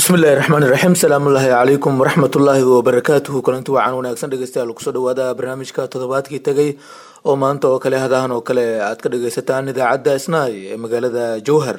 bismillahi raxmaani raxiim salaamullaahi calaykum waraxmatullaahi wabarakaatuhu kulanti wacan wanaagsan dhegeystayaal kusoo dhawaada barnaamijka toddobaadkii tegay oo maanta oo kale hadahan oo kale aad ka dhageysataan idaacadda isnaay ee magaalada jowhar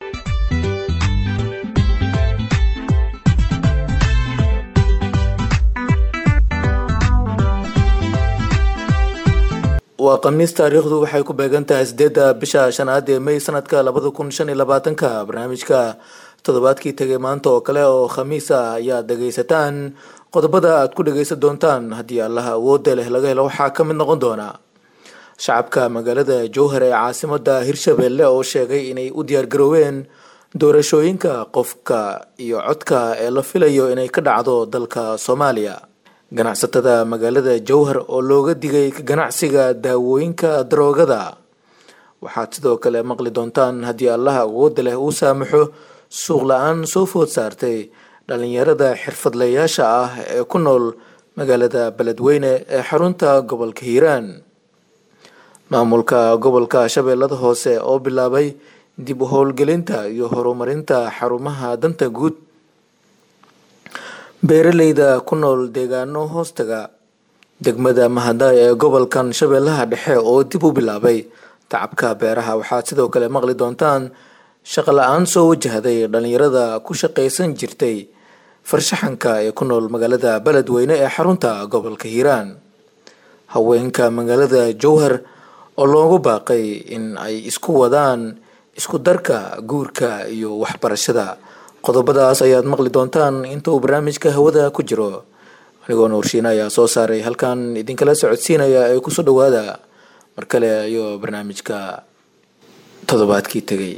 waa khamiis taariikhdu waxay ku beegan tahay sideedda bisha shanaad ee may sanadka labada kun shan iyo labaatanka barnaamijka toddobaadkii tegay maanta oo kale oo khamiis ah ayaad dhageysataan qodobada aad ku dhageysan doontaan haddii allaha awoodda leh laga helo waxaa ka mid noqon doona shacabka magaalada jowhar ee caasimada hirshabelle oo sheegay inay u diyaargarooween doorashooyinka qofka iyo codka ee la filayo inay ka dhacdo dalka soomaaliya ganacsatada magaalada jowhar oo looga digay ganacsiga daawooyinka daroogada waxaad sidoo kale maqli doontaan haddii allaha awoodda leh uu saamaxo suuq la-aan soo food saartay dhalinyarada xirfadlayaasha ah ee ku nool magaalada beledweyne ee xarunta gobolka hiiraan maamulka gobolka shabeellada hoose oo bilaabay dib u howlgelinta iyo horumarinta xarumaha danta guud beeraleyda ku nool deegaano hoostaga degmada mahada ee gobolkan shabeellaha dhexe oo dib u bilaabay tacabka beeraha waxaad sidoo kale maqli doontaan shaqo la-aan soo wajahday dhalinyarada ku shaqaysan jirtay farshaxanka ee ku nool magaalada beledweyne ee xarunta gobolka hiiraan haweenka magaalada jowhar oo loogu baaqay in ay isku wadaan isku darka guurka iyo waxbarashada qodobadaas ayaad maqli doontaan inta uu barnaamijka hawada ku jiro anigoo nuurshiina ayaa soo saaray halkan idinkala socodsiinaya ee kusoo dhawaada mar kale iyo barnaamijka toddobaadkii tegay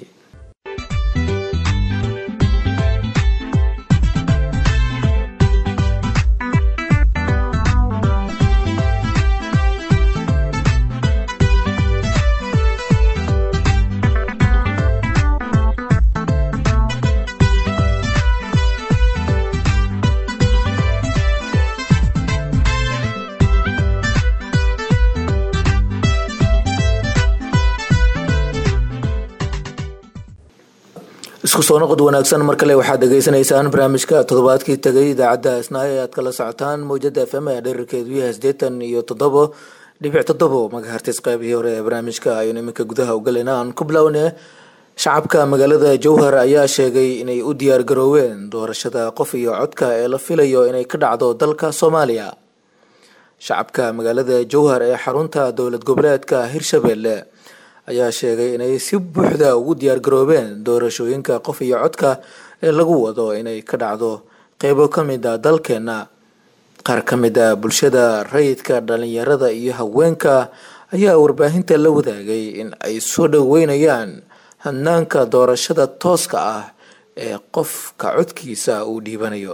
isku soo noqod wanaagsan mar kale waxaad dhageysanaysaan barnaamijka toddobaadkii tegay idaacadda isnaayo ee aad kala socotaan mowjada f m ee dherarkeedu yahay sideetan iyo toddobo dhibic toddobo magahartis qaybihii hore ee barnaamijka ayuun iminka gudaha u galayna aan ku bilowne shacabka magaalada jowhar ayaa sheegay inay u diyaar garooween doorashada qof iyo codka ee la filayo inay ka dhacdo dalka soomaaliya shacabka magaalada jowhar ee xarunta dowlad goboleedka hirshabelle ayaa sheegay inay si buuxda ugu diyaar garoobeen doorashooyinka qof iyo codka ee lagu wado inay ka dhacdo qeybo ka mid a dalkeena qaar ka mid a bulshada rayidka dhalinyarada iyo haweenka ayaa warbaahinta la wadaagay in ay soo dhoweynayaan hanaanka doorashada tooska ah ee qofka codkiisa uu dhiibanayo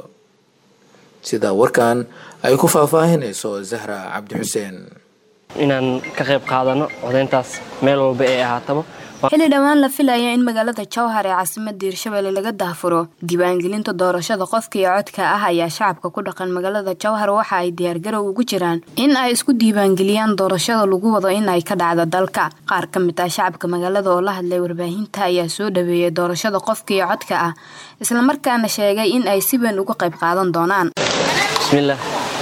sida warkan ay ku faahfaahinayso zahra cabdi xuseen inaan ka qayb qaadano codayntaas meel walba ee ahaataba xilli dhowaan la filaya in magaalada jowhar ee caasimada hirshabelle laga daahfuro diiwaangelinta doorashada qofka iyo codka ah ayaa shacabka ku dhaqan magaalada jowhar waxa ay diyaargarow ugu jiraan in ay isku diiwaangeliyaan doorashada lagu wado in ay ka dhacdo dalka qaar ka mid ah shacabka magaalada oo la hadlay warbaahinta ayaa soo dhaweeyay doorashada qofka iyo codka ah islamarkaana sheegay in ay si weyn uga qayb qaadan doonaan bismillaah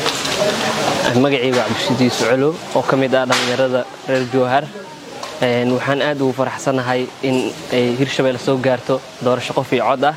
magacayga cabdishidiis colow oo ka mid ah dhallinyarada reer jowhar waxaan aad ugu faraxsanahay in ay hirshabelle soo gaarto doorasho qof iyo cod ah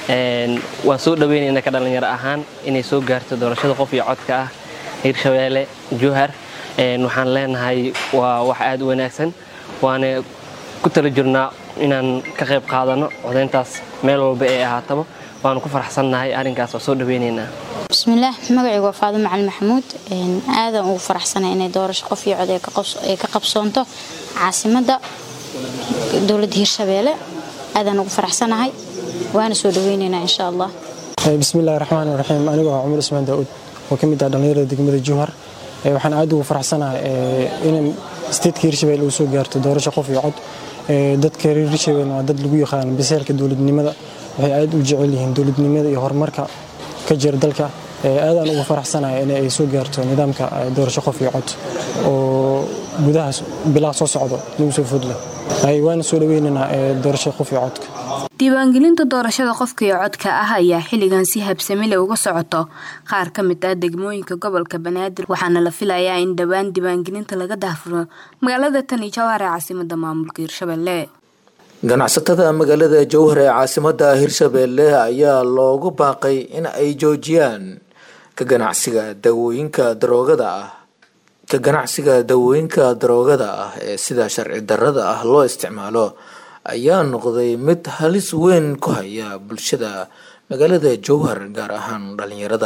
waan soo dhaweynaynaa ka dhallinyaro ahaan inay soo gaarto doorashada qof iyo codka ah hirshabelle jowhar waxaan leenahay waa wax aad u wanaagsan waana ku tala jirnaa inaan ka qayb qaadano codayntaas meel walba ee ahaataba waanu ku faraxsannahay arrinkaas waa soo dhaweynaynaa bismillaah magacaygu waa faado macalin maxamuud aadan ugu faraxsanay inay doorasho qof iyo cod ay ka qabsoonto caasimadda dowladda hirshabeelle aadaan ugu faraxsanahay waana soo dhaweynaynaa insha allah bismillahi raxmaan raxiim anigoo ah cumar ismaan daauud oo ka mid ah dhallinyarada degmada jowhar waxaan aad ugu faraxsanahay in steedka hirshabelle uu soo gaarto doorasho qof iyo cod dadka reer hirshabelle waa dad lagu yaqaano biseelka dowladnimada waxay aad u jecel yihiin dowladnimada iyo horumarka ka jira dalka aadaan ugu faraxsanahay in ay soo gaarto nidaamka doorasho qof iyo cod oo gudahaas bilaha soo socdo lagu soo fodla waana soo dhaweynaynaa doorasho qof iyo codka diiwaangelinta doorashada qofka iyo codka ah ayaa xilligan si habsamile uga socoto qaar ka mid ah degmooyinka gobolka banaadir waxaana la filayaa in dhowaan diiwaangelinta laga daahfuro magaalada tani jawhar ee caasimada maamulka hirshabelle ganacsatada magaalada jowhar ee caasimada hirshabelle ayaa loogu baaqay in ay joojiyaan ka ganacsiga dawooyinka daroogada ah ka ganacsiga dawooyinka daroogada ah ee sida sharci darrada ah loo isticmaalo ayaa noqday mid halis weyn ku haya bulshada magaalada jowhar gaar ahaan dhalinyarada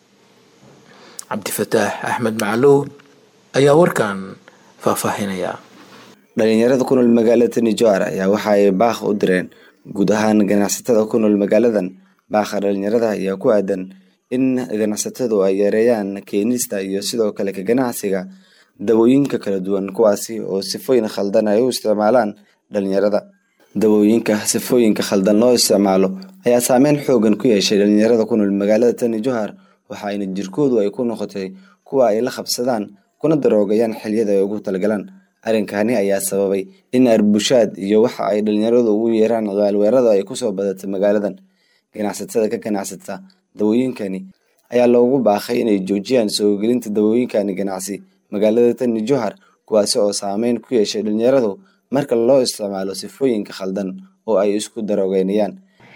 cabdifataax axmed macalow ayaa warkan faahfaahinaya dhalinyarada ku nool magaalada tani jowhar ayaa waxa ay baaq u direen guud ahaan ganacsatada ku nool magaaladan baaqa dhalinyarada ayaa ku aadan in ganacsatadu ay yareeyaan keenista iyo sidoo kale ka ganacsiga dawooyinka kala duwan kuwaasi oo sifooyin khaldan ay u isticmaalaan dhalinyarada dawooyinka sifooyinka khaldan loo isticmaalo ayaa saameyn xoogan ku yeeshay dhalinyarada ku nool magaalada tani jowhar waxaayna jirkoodu ay ku noqotay kuwa ay la qabsadaan kuna daroogayaan xiliyada ay ugu talagalaan arrinkani ayaa sababay in arbushaad iyo waxa ay dhalinyaradu ugu yeeraan gaalweerada ay kusoo badatay magaaladan ganacsatada ka ganacsata dawooyinkani ayaa loogu baaqay inay joojiyaan soo gelinta dawooyinkani ganacsi magaalada tani jowhar kuwaasi oo saameyn ku yeeshay dhalinyaradu marka loo isticmaalo sifooyinka khaldan oo ay isku daroogeynayaan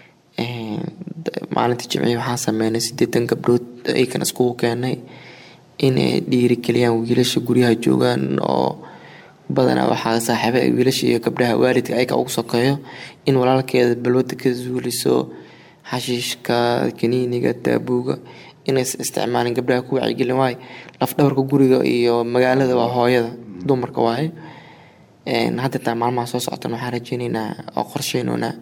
maalinta jimcihi waxaan sameynay sideetan gabdhood aykan iskugu keenay inay dhiirigeliyaan wiilasha guryaha joogaan oo badanaa waxaa saaxiiba wiilasha iyo gabdhaha waalidka ayka ugu sokeeyo in walaalkeeda balwada ka zuuliso xashiishka kaniiniga taabuuga inays isticmaalin gabdhaha ku wacyigelin waaye lafdhabarka guriga iyo magaalada waa hooyada dumarka waaye haddeetaa maalmaha soo soctan waxaan rajeyneynaa oo qorsheynoonaa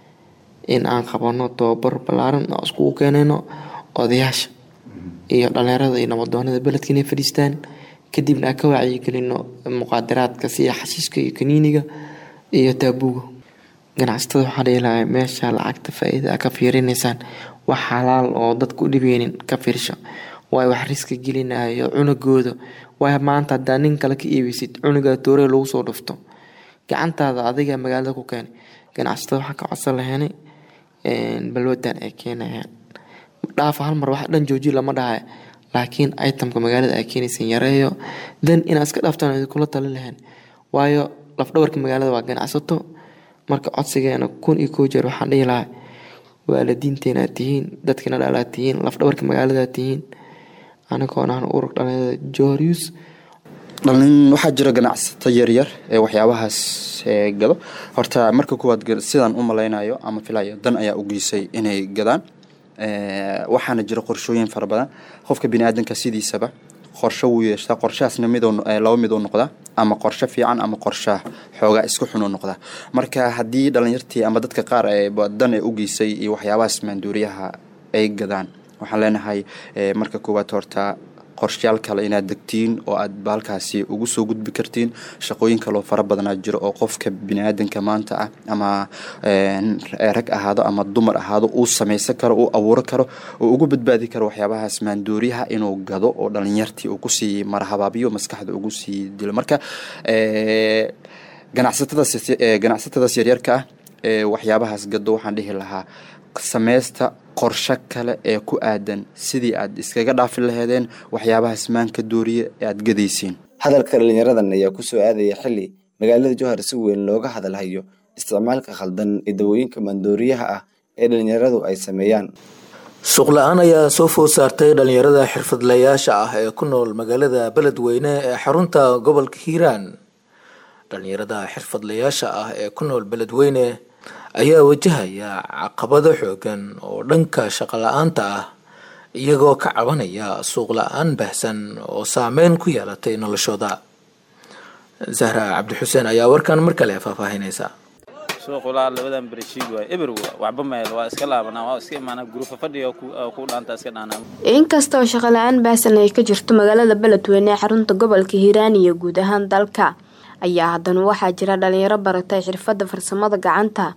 in aan qabano tababar ballaaran oo iskugu keenayno odayaasha iyo dhalinyarada iyo nabadoonada beledka inay fadhiistaan kadibna aan ka wacyigelino muqaadaraadka sida xashiiska iyo kaniiniga iyo taabuuga ganacsatada waxaa dhihilahay meesha lacagta faa-iida ka fiirinaysaan wax xalaal oo dadka u dhibeynin ka fiirsho waayo wax riska gelinayo cunugooda waayo maanta haddaa nin kale ka iibeysid cunugaa tooree lagu soo dhufto gacantaada adiga magaalada ku keenay ganacsatada waxaa ka codsan laheynay balwadan ay keenayaan dhaafa hal mar wax dhan jooji lama dhahay laakiin itemka magaalada ay keenaysan yareeyo dan inaad iska dhaaftaan kula tali lahayn waayo lafdhabarka magaalada waa ganacsato marka codsigeena kun iyo koo jeer waxaan dhihi lahaa waalidiinteena aad tihiin dadkina dhalaad tihiin lafdhabarka magaalada aad tihiin anigoon aan urug dhalinyarada jorius dhalin waxaa jira ganacsato yaryar ee waxyaabahaas gado horta marka kuwaad sidaan u malaynayo ama filayo dan ayaa u geysay inay gadaan waxaana jira qorshooyin fara badan qofka biniaadanka sidiisaba qorsho wuu yeeshtaa qorshahaasna mid laba mid u noqdaa ama qorsho fiican ama qorsha xoogaa isku xun u noqdaa marka haddii dhalinyartii ama dadka qaar dan ee u geysay iyo waxyaabahaas maanduuriyaha ay gadaan waxaan leenahay marka koowaad horta qorshayaal kale inaad degtiin oo aad baalkaasi ugu soo gudbi kartiin shaqooyin kaloo fara badanaa jiro oo qofka biniaadanka maanta ah ama rag ahaado ama dumar ahaado uu samaysan karo uu abuuro karo oo ugu badbaadi karo waxyaabahaas maandooriyaha inuu gado oo dhalinyartii uu kusii marhabaabiyo maskaxda ugu sii dilo marka ganacsatadaas yaryarka ah ee waxyaabahaas gado waxaan dhihi lahaa sameysta qorsho kale ee ku aadan sidii aad iskaga dhaafi laheedeen waxyaabahaas maanka dooriye ee aad gadaysiin hadalka dhalinyaradan ayaa kusoo aadaya xili magaalada jowhar si weyn looga hadalhayo isticmaalka khaldan ee dawooyinka maandooriyaha ah ee dhalinyaradu ay sameeyaan suuq la-aan ayaa soo food saartay dhalinyarada xirfadlayaasha ah ee ku nool magaalada beledweyne ee xarunta gobolka hiiraan dhalinyarada xirfadlayaasha ah ee ku nool beledweyne ayaa wajahaya caqabado xoogan oo dhanka shaqo la-aanta ah iyagoo ka cabanaya suuq la-aan baahsan oo saameyn ku yeelatay noloshooda zahra cabdixuseen ayaa warkan mar kale faahfaahinaysa suuqulaa labadan bereshiid waay eber waxba meel waa iska laabanaa waa iska imaanaa gurufa fadhiga ku dhaanta iska dhaanaa inkasta oo shaqo la-aan baahsan ay ka jirto magaalada beledweyne ee xarunta gobolka hiiraan iyo guud ahaan dalka ayaa haddana waxaa jira dhalinyaro baratay xirfadda farsamada gacanta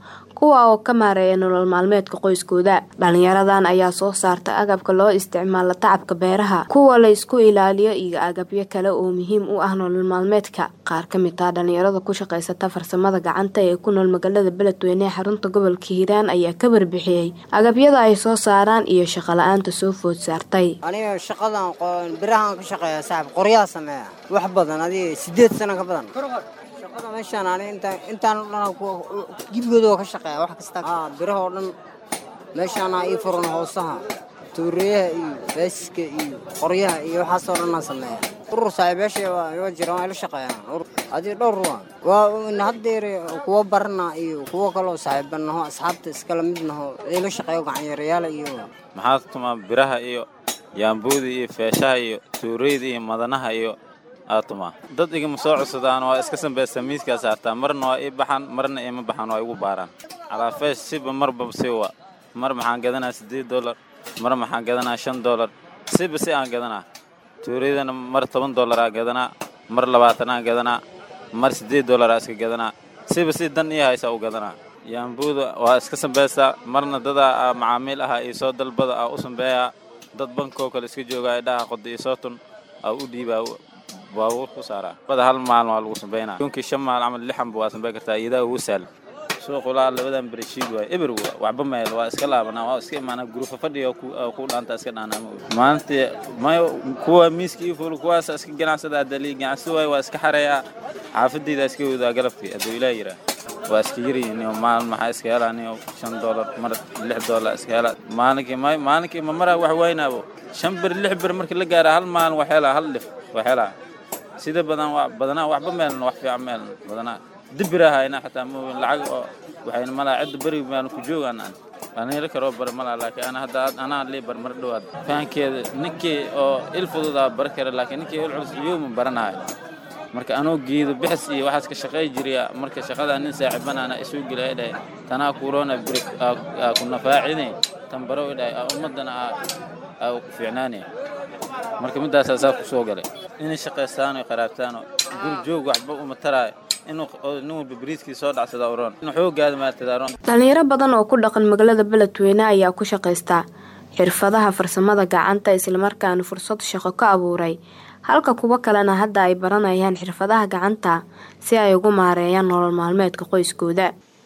kuwa oo ka maareeya nolol maalmeedka qoyskooda dhalinyaradan ayaa soo saarta agabka loo isticmaalo tacabka beeraha kuwa la isku ilaaliyo iyo agabyo kale oo muhiim u ah nolol maalmeedka qaar ka mid ah dhalinyarada ku shaqaysata farsamada gacanta ee ku nool magaalada beledweyne ee xarunta gobolka hiiraan ayaa ka warbixiyey agabyada ay soo saaraan iyo shaqo la-aanta soo food saartay aniga shaqadan birahaan ka shaqeeya saaxib qoryaa sameeya wax badan adiga sideed sano ka badan shaqada meeshaan ani intaan o dhan gibigooda waa ka shaqeeya wax kasta birahoo dhan meeshaana ii furan hoosaha tuureyaha iyo beesiska iyo qoryaha iyo waxaasoo dhanaan sameeya urur saaxiibeesha waa jiraan waa ila shaqeeyaan adii dhowr waa waa haddeer kuwa barana iyo kuwo kaloo saaxiibanaho asxaabta iskala mid naho ila shaqeeyo gacanyarayaala iyo maxaa tumaa biraha iyo yaambuuda iyo feeshaha iyo tuureyda iyo madanaha iyo aatumaa dad igama soo cusudaan waa iska sambaysta miiskaa saartaa marna waa ii baxaan marna ima baxaan waa igu baaraan calaafeesh siba marba si wa mar maxaan gadanaa siddeed dollar mar maxaan gadanaa shan dollar siba si aan gadanaa tuureydana mar toban dollaraa gadanaa mar labaatanaa gadanaa mar siddeed dollaraa iska gadanaa siba si dan ii haysa u gadanaa yaambuuda waa iska sambaystaa marna dadaa macaamiil aha iyo soo dalbada aa u sambeeyaa dad bankoo kale iska joogaa idhaha qoda iyo soo tun aa u dhiibaa baabuur ku saaraa bada hal maalin waa lagu sambaynaa yunkii shan maal camal lixanba waa sambayn kartaa iyadaa ugu sahlan suuqulaa labadan bereshiid waay eber waxba meel waa iska laabanaa waa iska imaanaa gurufa fadhiga ku dhaanta iska dhaanaa maalintii mayo kuwa miiska iyo fuul kuwaasa iska ganacsada adali ganacsi waay waa iska xareeyaa xaafadayda iska wadaa galabkii hadduu ilaa yiraa waa iska yaryihiin maalin maxaa iska helaa nin shan dollar mar lix dollar iska helaa maalinkii may maalinkii ma maraa wax waynaabo shan bir lix bir markii la gaara hal maalin wax helaa hal dhif wax helaa sida badan badanaa waxba meelna wax fiican meelna badanaa dibirahayna xataa mooyin lacag oo waxayna malaa cidda beriga baan ku joogaan aan aan heli karoo bar malaa laakiin ana hadda anaa lii bar mar dhowaad fahankeeda ninkii oo il fududaa bar kara laakiin ninkii il culus iyoma baranahay marka anoo geedo bixis iyo waxaas ka shaqay jiriya marka shaqadaa nin saaxiibanaana isuu gela ay dhahay tanaa kuroona beri ku nafaacine tan baro ay dhahay ummadana aa ku fiicnaanaya marka middaasaa saa ku soo galay inay shaqaystaan oo qaraabtaan oo guri joog waxba uma taraayo nin walba bariiskii soo dhacsada uroon in xoogaada maartadaroon dhalinyaro badan oo ku dhaqan magaalada beledweyne ayaa ku shaqaysta xirfadaha farsamada gacanta islamarkaana fursad shaqo ka abuuray halka kuwo kalena hadda ay baranayaan xirfadaha gacanta si ay ugu maareeyaan nolol maalmeedka qoyskooda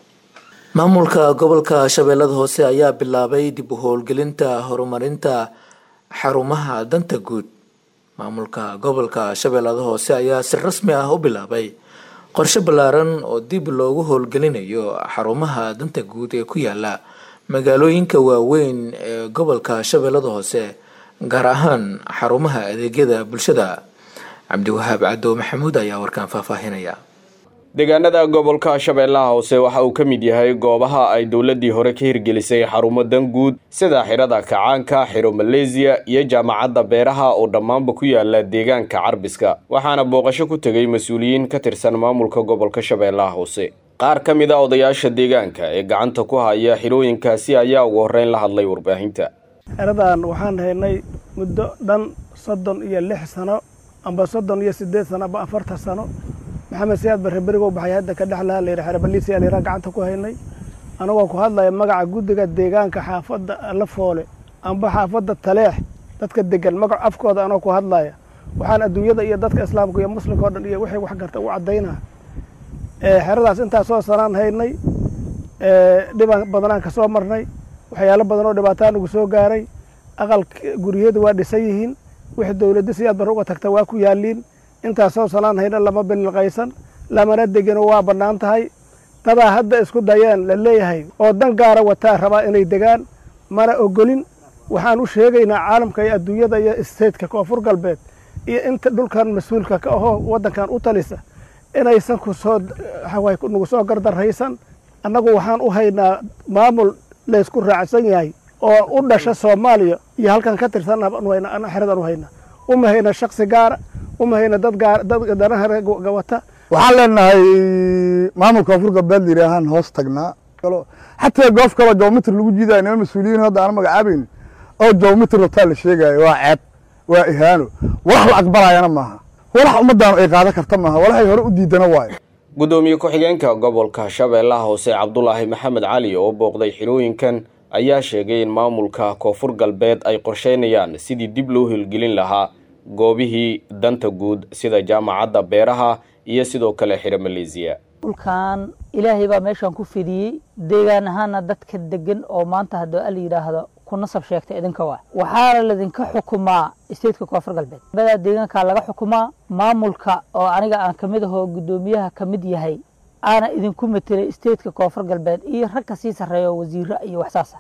maamulka gobolka shabeellada hoose ayaa bilaabay dib u howlgelinta horumarinta xarumaha danta guud maamulka gobolka shabeellada hoose ayaa si rasmi ah u bilaabay qorshe ballaaran oo dib loogu howlgelinayo xarumaha danta guud ee ku yaala magaalooyinka waaweyn ee gobolka shabeellada hoose gaar ahaan xarumaha adeegyada bulshada cabdiwahaab cadow maxamuud ayaa warkaan faahfaahinaya deegaanada gobolka shabeellaha hoose waxa uu ka mid yahay goobaha ay dowladdii hore ka hirgelisay xarumo dan guud sida xirada kacaanka xiro maleesiya iyo jaamacadda beeraha oo dhammaanba ku yaala deegaanka carbiska waxaana booqasho ku tegay mas-uuliyiin ka tirsan maamulka gobolka shabeellaha hoose qaar ka mid a odayaasha deegaanka ee gacanta ku haya xirooyinkaasi ayaa ugu horreyn la hadlay warbaahinta xeradan waxaan haynay muddo dhan soddon iyo lix sano amba soddon iyo siddeed sano amba afartan sano maxamed siyaad barre berigo baxay hadda ka dhexlaha layidhi xerebaliisiyaa layidhaha gacanta ku haynay anagoo ku hadlaya magaca guddiga deegaanka xaafadda lafoole amba xaafadda taleex dadka degan magac afkooda anoo ku hadlaya waxaan adduunyada iyo dadka islaamka iyo muslimka o dhan iyo wixii wax garta u caddaynaa xeradaas intaasoo sanaan haynay dhiban badanaan ka soo marnay waxyaalo badan oo dhibaataa nagu soo gaaray aqal guryadu waa dhisan yihiin wixii dowladda siyaad barre uga tagta waa ku yaaliin intaasoo sanaan hayna lama bililqaysan lamana degino waa bannaan tahay dadaa hadda isku dayeen la leeyahay oo dan gaara wataa rabaa inay degaan mana ogolin waxaan u sheegaynaa caalamka iyo adduunyada iyo isteedka koonfur galbeed iyo inta dhulkan mas-uulka ka ahoo waddankan u talisa inaysan kusoo nagu soo gardarraysan annagu waxaan u haynaa maamul laysku raacsan yahay oo u dhasha soomaaliya iyo halkan ka tirsan xeradan u hayna uma hayna shaksi gaara uma hayna dad danaha wata waxaan leenahay maamulka koonfur galbeed layidhaahaan hoos tagnaa xataa goof kaloo joomitr lagu jiidayo nima mas-uuliyiin hadda aan magacaabayn oo joomitr rabtaa la sheegayo waa ceeb waa ihaano walax la aqbalayana maaha walax ummaddaanu ay qaadan karta maaha walaxay hore u diidana waayo guddoomiye ku-xigeenka gobolka shabeellaha hoose cabdulaahi maxamed cali oo booqday xirooyinkan ayaa sheegay in maamulka koonfur galbeed ay qorsheynayaan sidii dib loo hilgelin lahaa goobihii danta guud sida jaamacadda beeraha iyo sidoo kale xiro maleesiya dhulkan ilaahay baa meeshaan ku fidiyey deegaan ahaana dadka degan oo maanta haddii ala yidhaahdo ku nasab sheegta idinka waa waxaana ladinka xukumaa stateka koonfur galbeed badaa deegaankaa laga xukumaa maamulka oo aniga aan kamid ahoo guddoomiyaha kamid yahay aana idinku matelay stateka koonfur galbeed iyo rag ka sii sarreeyo wasiiro iyo waxsaasa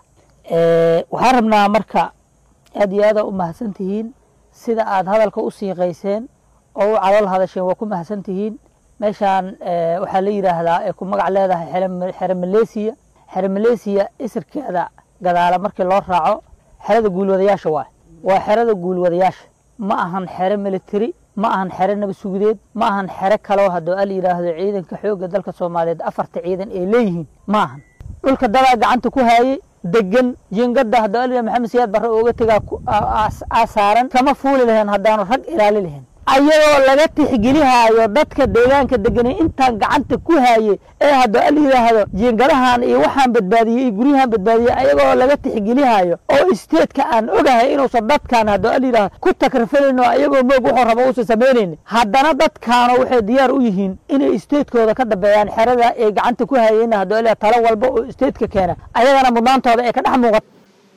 waxaan rabnaa marka aad iyo aada u mahadsan tihiin sida aad hadalka u siiqayseen oo u calool hadasheen waa ku mahadsan tihiin meeshaan waxaa la yidhaahdaa ay ku magac leedahay xere maleesiya xere maleesiya isirkeeda gadaala markii loo raaco xerada guulwadayaasha waay waa xerada guulwadayaasha ma ahan xere military ma ahan xere nabadsugudeed ma ahan xere kaloo haddoo ala yidhaahdo ciidanka xoogga dalka soomaaliyeed afarta ciidan ay leeyihiin ma ahan dhulka dadaa gacanta ku haayey degan jingada haddoo ala maxamed siyaad barre ooga tegaa asaaran kama fuuli lahayn haddaanu rag ilaali lahayn ayadoo laga tixgelihaayo dadka deegaanka deganay intaan gacanta ku haaye ee haddoo ala yidhaahdo jiingadahan iyo waxaan badbaadiyey iyo guryahan badbaadiyey ayagoo laga tixgelihaayo oo isteedka aan ogahay inuusan dadkan haddoo ala yidhahdo ku takrifalin oo ayagoo moog wuxuu rabo uusan samaynaynin haddana dadkaano waxay diyaar u yihiin inay isteedkooda ka dambeeyaan xerada ay gacanta ku haayeen haddoo ala talo walba oo isteedka keena ayagana mudnaantooda ay ka dhex muuqato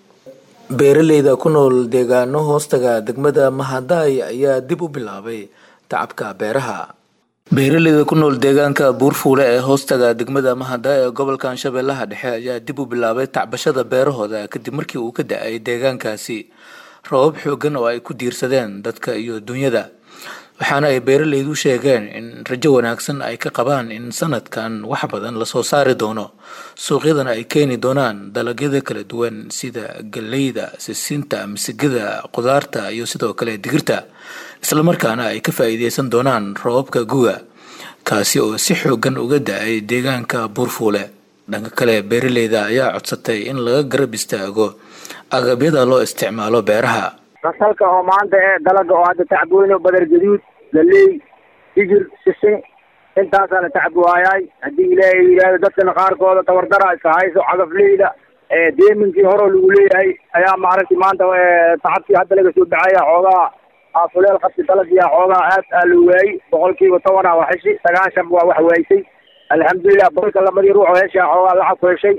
beeraleyda ku nool deegaano hoostaga degmada mahadaay ayaa dib u bilaabay tacabka beeraha beeraleyda ku nool deegaanka buurfuule ee hoostaga degmada mahadaay ee gobolkan shabeellaha dhexe ayaa dib u bilaabay tacbashada beerahooda kadib markii uu ka da-ay deegaankaasi roobab xoogan oo ay ku diirsadeen dadka iyo dunyada waxaana ay beeraleydu sheegeen in rajo wanaagsan ay ka qabaan in sanadkan wax badan lasoo saari doono suuqyadana ay keeni doonaan dalagyada kala duwan sida galleyda sisinta misigada qudaarta iyo sidoo kale digirta islamarkaana ay ka faa'iideysan doonaan roobabka guga kaasi oo si xoogan uga da-ay deegaanka buurfuule dhanka kale beeraleyda ayaa codsatay in laga garab istaago agabyada loo isticmaalo beeraha rasalka oo maanta ee dalaga oo hadda tacbooyno badar gaduud galey digir sisin intaasaa la tacbuwaayay haddii ilaahay yidhaahdo dadkana qaarkooda tabardara iska hayso cagafleyda deeminkii horeo lagu leeyahay ayaa maaragtay maanta tacabkii hadda laga soo baxaya xoogaa afuleel qabsi dalagiya xoogaa aad aa la waayey boqolkiiba toban a waa heshi sagaashan waa wax waaysay alxamdulilah boqolka labadii ruux oo heshaa xoogaa lacag ku heshay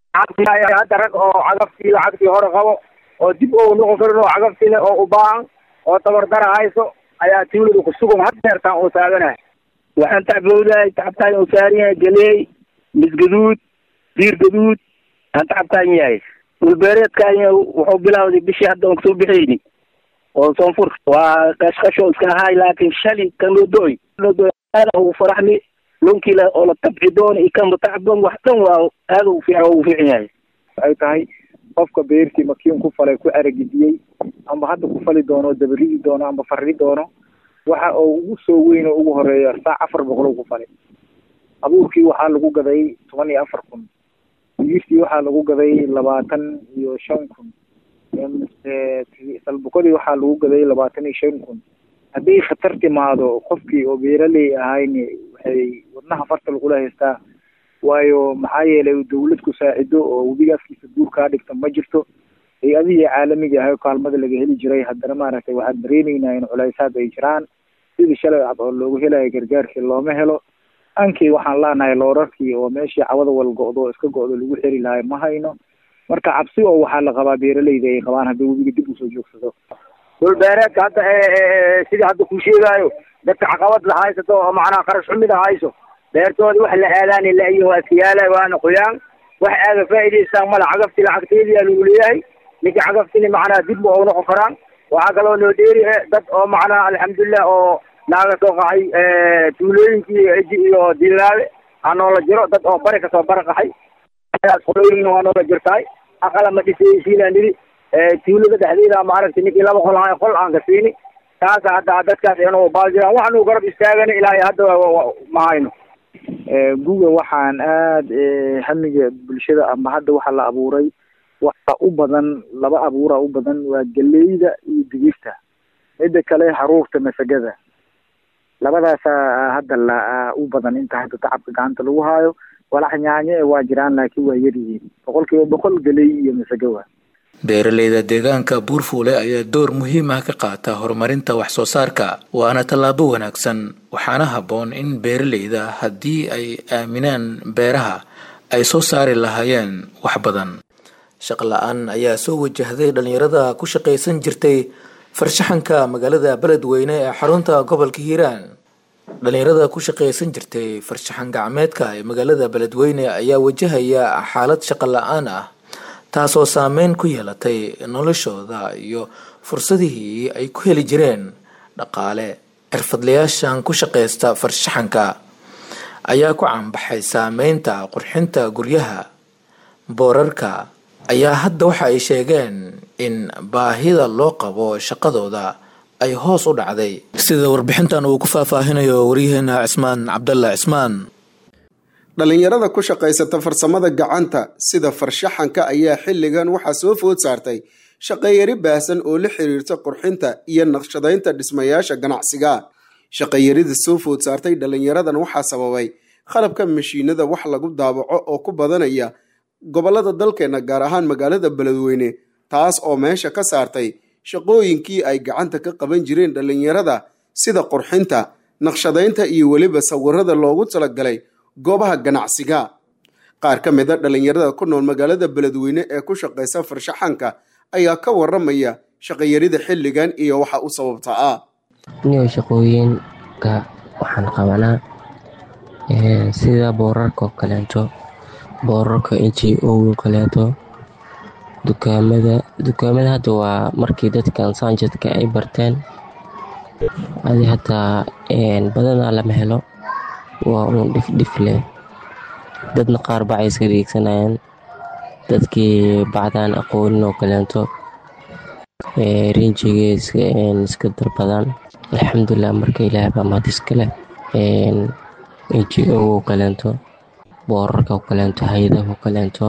hadda rag oo cagaftii lacagtii hore qabo oo dib oo noqon karin oo cagafti leh oo u baahan oo tabardara hayso ayaa tuulada ku sugan had deertaan oo taaganahay waxaan tacbowdahay tacabtaan uu saaran yahay galeey misgaduud diir gaduud aan tacabtaan yahay dhulbeereedkaan wuxuu bilawday bishii hadda oon kasoo bixayni oo soonfur waa qashqasho iska ahaay laakiin shali kan lodoy lodoy aada ugu faraxmi lonkila oo la tabci doono iyo kan tacban wax dhan waa aada ugu fiican ugu fiican yahay waxay tahay qofka beertii makiin ku falay ku aragidiyey amba hadda ku fali doono dabaridi doono amba farri doono waxa oo ugu soo weyn oo ugu horeeya saac afar boqol ku falay abuurkii waxaa lagu gaday toban iyo afar kun digirtii waxaa lagu gaday labaatan iyo shan kun salbukadii waxaa lagu gaday labaatan iyo shan kun haddii khatar timaado qofkii oo beeraley ahayni waxay wadnaha farta lagula haystaa waayo maxaa yeelay dawlad ku saacido oo webiga afkiisa guur kaa dhigta ma jirto ay adigii caalamiga ahay kaalmada laga heli jiray haddana maaragtay waxaan dareeneynaa in culaysaad ay jiraan sidii shalay cad oo loogu helayo gargaarkii looma helo ankii waxaan leenahay loorarkii oo meeshii cawada wal go-do iska go-do lagu xeri lahay ma hayno marka cabsi oo waxaa la qabaa beeraleyda ay qabaan haddii webiga dib usoo joogsado dhulbeereedka hadda sidii hadda ku sheegaayo dadka caqabad la haysato oo macnaha qarash xumida hayso beertooda wax la aadaani la-iyo waa siyaala waana qoyaan wax aaga faa'iidaystaan mala cagafti lacagteediyaa lagu leeyahay ninka cagaftini macnaha dib ma u noqon karaan waxaa kaloo loo dheeri dad oo macnaha alxamdulilah oo naaga soo qaxay tuulooyinkii eji iyo dilaawe aa noola jiro dad oo bari kasoo bara qaxay qolooyin waa noola jirtaay aqala ma dhisaysiinaa nidi tuulada dhexdeeda maaragtay ninkii laba qol ahay qol aan ka siini taasa hadda dadkaas inuu baal jiraan waxaanu garab istaagana ilaahay hadda ma hayno guga waxaan aada hamiga bulshada ama hadda waxa la abuuray waxa u badan laba abuura u badan waa galeyda iyo digirta midda kale haruurta masagada labadaasaa hadda la u badan inta hadda tacabka gacanta lagu haayo walax nyaanye waa jiraan laakiin waa yaryihiin boqol kiiba boqol geley iyo masagowa beeraleyda deegaanka buurfuule ayaa door muhiim ah ka qaata horumarinta wax soo saarka waana tallaabo wanaagsan waxaana habboon in beeraleyda haddii ay aaminaan beeraha ay soo saari lahaayeen wax badan shaqo la-aan ayaa soo wajahday dhalinyarada ku shaqaysan jirtay farshaxanka magaalada beledweyne ee xarunta gobolka hiiraan dhalinyarada ku shaqaysan jirtay farshaxan gacmeedka ee magaalada beledweyne ayaa wajahaya xaalad shaqo la-aan ah taasoo saameyn ku yeelatay noloshooda iyo fursadihii ay ku heli jireen dhaqaale xirfadlayaashan ku shaqaysta farshaxanka ayaa ku caanbaxay saameynta qurxinta guryaha boorarka ayaa hadda waxa ay sheegeen in baahida loo qabo shaqadooda ay hoos u dhacday sida warbixintan uu ku faahfaahinayo waryaheena cismaan cabdalla cismaan dhallinyarada ku shaqaysata farsamada gacanta sida farshaxanka ayaa xilligan waxaa soo food saartay shaqayari baahsan oo la xiriirta qurxinta iyo naqshadaynta dhismayaasha ganacsiga shaqayarida soo food saartay dhallinyaradan waxaa sababay qalabka mashiinada wax lagu daabaco oo ku badanaya gobolada dalkeena gaar ahaan magaalada beledweyne taas oo meesha ka saartay shaqooyinkii ay gacanta ka qaban jireen dhallinyarada sida qurxinta naqshadaynta iyo weliba sawirada loogu talagalay goobaha ganacsiga qaar ka mid a dhallinyarada ku nool magaalada beledweyne ee ku shaqaysa farshaxanka ayaa ka waramaya shaqayarida xilligan iyo waxa u sababta ah niyo shaqooyinka waxaan qabanaa sida boorarka oo kaleeto boorarka inji ogo kaleeto dukaamada dukaamada hadda waa markii dadkan saanjadka ay barteen adi hataa badanaa lama helo waa uun dhifdhif leh dadna qaar bacay iska dhiigsanayaan dadkii bacdaan aqoonin oo kaleento rinjigay iska darbadaan alxamdulilah marka ilaah baa mahad iskale inji ogo kaleento boorarka oo kaleento hay-adaha oo kaleento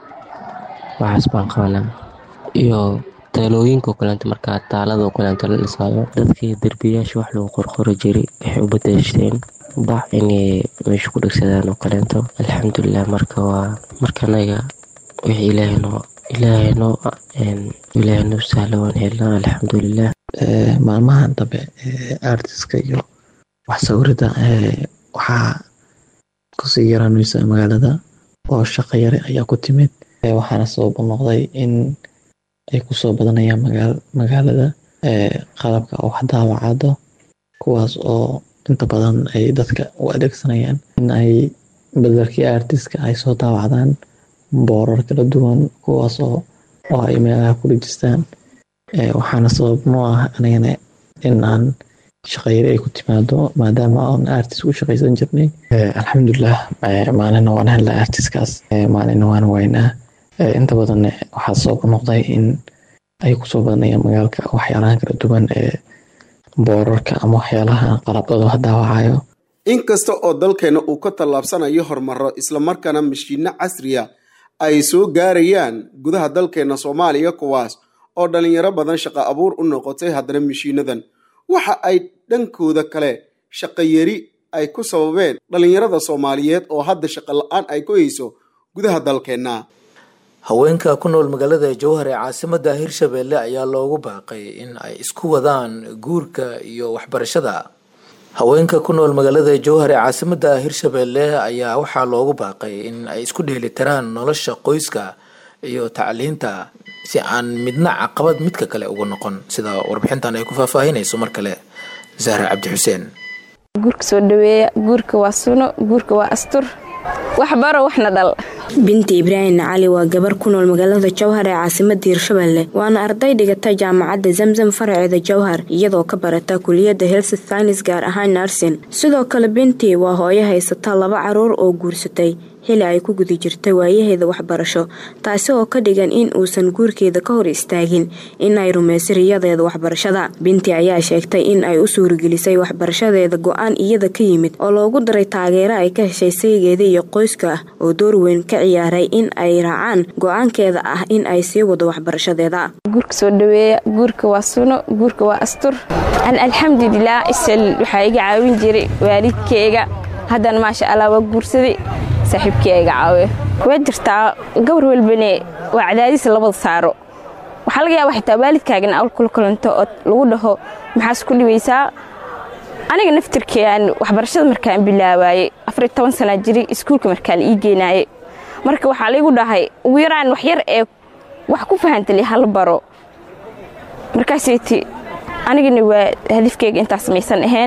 waxaas baan qabanaa iyo taalooyinka oo kaleento markaa taalada oo kaleento la dhisaayo dadkii derbiyaasha wax lagu qorqori jiray waxay u badashteen bac inay meesha ku dhegsadaan oo kaleento alxamdulilah marka waa marka anaga wixii ilaahaynoo ilaahaynoo ilaahaynoo sahla waan helnaa alxamdulilah maalmahan dambe artiska iyo wax sawirida waxaa kusii yaraanaysa magaalada oo shaqo yare ayaa ku timid waxaana sabab u noqday in ay kusoo badanayaan magaalada qalabka wax daawacado kuwaas oo inta badan ay dadka u adeegsanayaan in ay bedelkii artiska ay soo daawacdaan boorar kala duwan kuwaas oo oo ay meelaha ku dhejistaan waxaana sabab noo ah anigana in aan shaqayari ay ku timaado maadaama aan artist ku shaqaysan jirnay alxamdulilah maalina waan helnaa artiskaas maalina waan waynaa inta badan waxaa sabab u noqday in ay kusoo badanayaan magaalka waxyaalahan kala duwan ee boorarka ama waxyaalaha qalabdooda daawacayo inkasta oo dalkeena uu ka tallaabsanayo horumaro islamarkaana mashiino casriya ay soo gaarayaan gudaha dalkeena soomaaliya kuwaas oo dhalinyaro badan shaqo abuur u noqotay haddana mashiinadan waxa ay dhankooda kale shaqayari ay ku sababeen dhalinyarada soomaaliyeed oo hadda shaqo la-aan ay ku hayso gudaha dalkeenna haweenka ku nool magaalada jowhar ee caasimada hirshabeelle ayaa loogu baaqay in ay isku wadaan guurka iyo waxbarashada haweenka ku nool magaalada jowhar ee caasimada hirshabeelle ayaa waxaa loogu baaqay in ay isku dheelitiraan nolosha qoyska iyo tacliinta si aan midna caqabad midka kale uga noqon sida warbixintan ay ku faahfaahinayso mar kale zahra cabdi xuseen guurka soo dhaweeya guurka waa suno guurka waa astur waxbaro waxna dhal binti ibraahim cali waa gabar ku nool magaalada jowhar ee caasimada hirshabeelle waana arday dhigata jaamacadda zamzam faraceeda jowhar iyadoo ka barata kuliyadda health science gaar ahaan narsin sidoo kale binti waa hooyo haysata laba caruur oo guursatay xili ay ku guda jirtay waayaheeda waxbarasho taasi oo ka dhigan in uusan guurkeeda ka hor istaagin in ay rumayso riyadeeda waxbarashada binti ayaa sheegtay in ay u suuragelisay waxbarashadeeda go-aan iyada ka yimid oo loogu daray taageero ay ka heshay saygeeda iyo qoyska ah oo door weyn ka ciyaaray in ay raacaan go-aankeeda ah in ay sii wado waxbarashadeeda guurka soo dhaweeya guurka waa suno guurka waa astur an alxamdulilah isal waxaa iga caawin jiray waalidkeyga haddana maasha allah waa guursaday saaxiibkii iga caawiyo waa jirtaa gabar walbane waa cadaadiis labada saaro waxaa laga yaaba xitaa waalidkaagana awl kula kulanto oo lagu dhaho maxaas ku dhibaysaa aniga naftirkean waxbarashada markaan bilaabaayey afar toban sanaa jiray iskuulka markaa la ii geenaayey marka waxaa laygu dhahay ugu yaraan wax yar ee wax ku fahantali hal baro markaasiti anigana waa hadafkeyga intaas maysan ahayn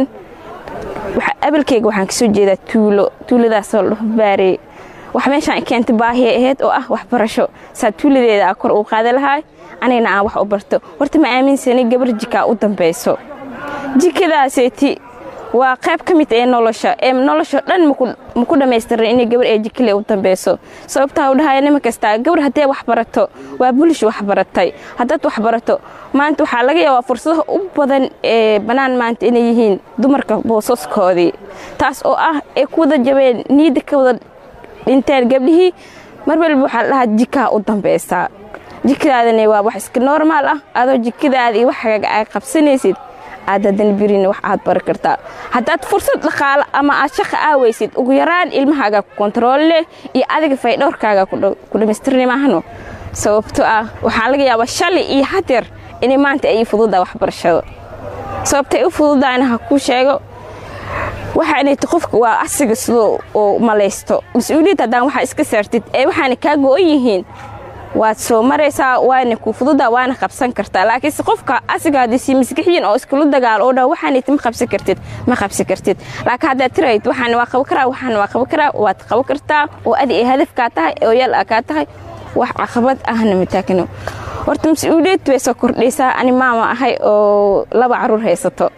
abalkeyga waxaan kasoo jeedaa tuulo tuuladaasoo la dhaho baarey wax meeshaan keentay baahiya ahayd oo ah waxbarasho saa tuuladeeda a kor uu qaada lahaa anigana aan wax u barto horta ma aaminsanay gabar jikaa u dambayso jikadaaseeti waa qayb ka mid ee nolosha ee nolosha dhan maku dhammaystiran inay gabar ee jikale u dambayso sababtaa u dhahaya nima kastaa gabar haddee wax barato waa bulish wax baratay haddaad wax barato maanta waxaa laga yaabaa fursadaha u badan ee bannaan maanta inay yihiin dumarka boosaskoodii taas oo ah ay ku wada jabeen niidda ka wada dhinteen gabdhihii mar walba waxaa la dhahaa jikaa u dambaysaa jikadaadana waa wax iska normaal ah adoo jikadaada iyo waxaaga ay qabsanaysid aad haddana birina wax aad bari kartaa haddaad fursad dhaqaalo ama aad shaqa aawaysid ugu yaraan ilmahaaga ku kontarool leh iyo adiga faydhowrkaaga ku dhammaystirni maahano sababto ah waxaa laga yaabaa shalay iyo hadeer inay maanta ay fududaa waxbarashada sababtay u fududahayna ha kuu sheego waxaanayta qofka waa asiga sidoo uu malaysto mas-uuliyad haddaan waxaa iska saartid ee waxaana kaa go-on yihiin waad soo maraysaa waana ku fududa waana qabsan kartaa laakiinse qofka asiga haddiisi maskixiyin oo iskula dagaalo oo dhan waxaanayta ma qabsan kartid ma qabsan kartid laakiin haddaad tirayd waxaan waa qaban karaa waxaan waa qaban karaa waad qaban kartaa oo adi ay hadafkaa tahay oo yal a kaa tahay wax caqabad ahna mataagno horta mas-uuliyad bay soo kordhaysaa ani maama ahay oo laba caruur haysato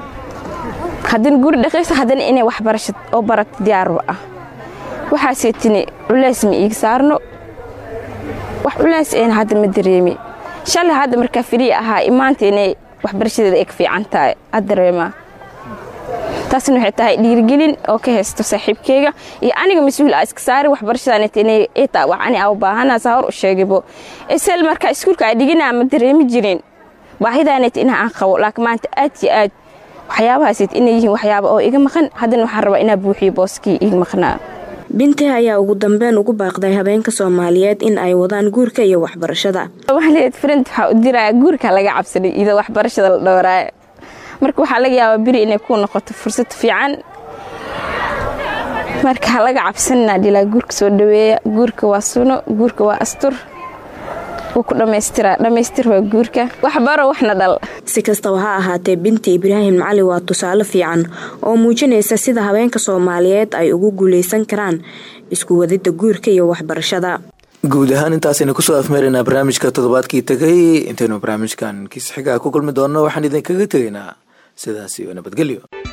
haddana guri dhaqayso haddana inay waxbarasho oo barato diyaarba ah waxaasee tini culays ma iiga saarno wax culays een hadda ma dareemi shalay hadda markaa firii ahaa imaanta inay waxbarashadeeda ay ka fiican tahay ad dareemaa taasna waxay tahay dhiirigelin oo ka haysto saaxiibkeyga iyo aniga mas-uul a iska saari waxbarashadan inay taa wax ani aa u baahanasa hor u sheegibo isel markaa iskuulka aa dhiginaa ma dareemi jirin baahidaanayt inaa aan qabo laakiin maanta aad iyo aad waxyaabahaasayt inay yihiin waxyaaba oo iga maqan haddana waxaan rabaa inaa buuxiyo booskii iga maqnaa binti ayaa ugu dambeyn ugu baaqday habeenka soomaaliyeed in ay wadaan guurka iyo waxbarashada friend waxaa u diraya guurka laga cabsanay iyadoo waxbarashada la dhowraayo marka waxaa laga yaabaa beri inay ku noqoto fursad fiican marka ha laga cabsanina dhilaa guurka soo dhaweeya guurka waa suno guurka waa astur wuu ku dhammaystiraa dhammaystir waa guurka waxbaro waxna dhal si kastaba ha ahaatee binti ibraahim cali waa tusaale fiican oo muujinaysa sida habeenka soomaaliyeed ay ugu guuleysan karaan isku wadida guurka iyo waxbarashada guud ahaan intaasaynu kusoo afmeeraynaa barnaamijka toddobaadkii tegay intaynu barnaamijkan kiis xigaa ku kulmi doonno waxaan idinkaga tegaynaa sidaas iyo nabadgelyo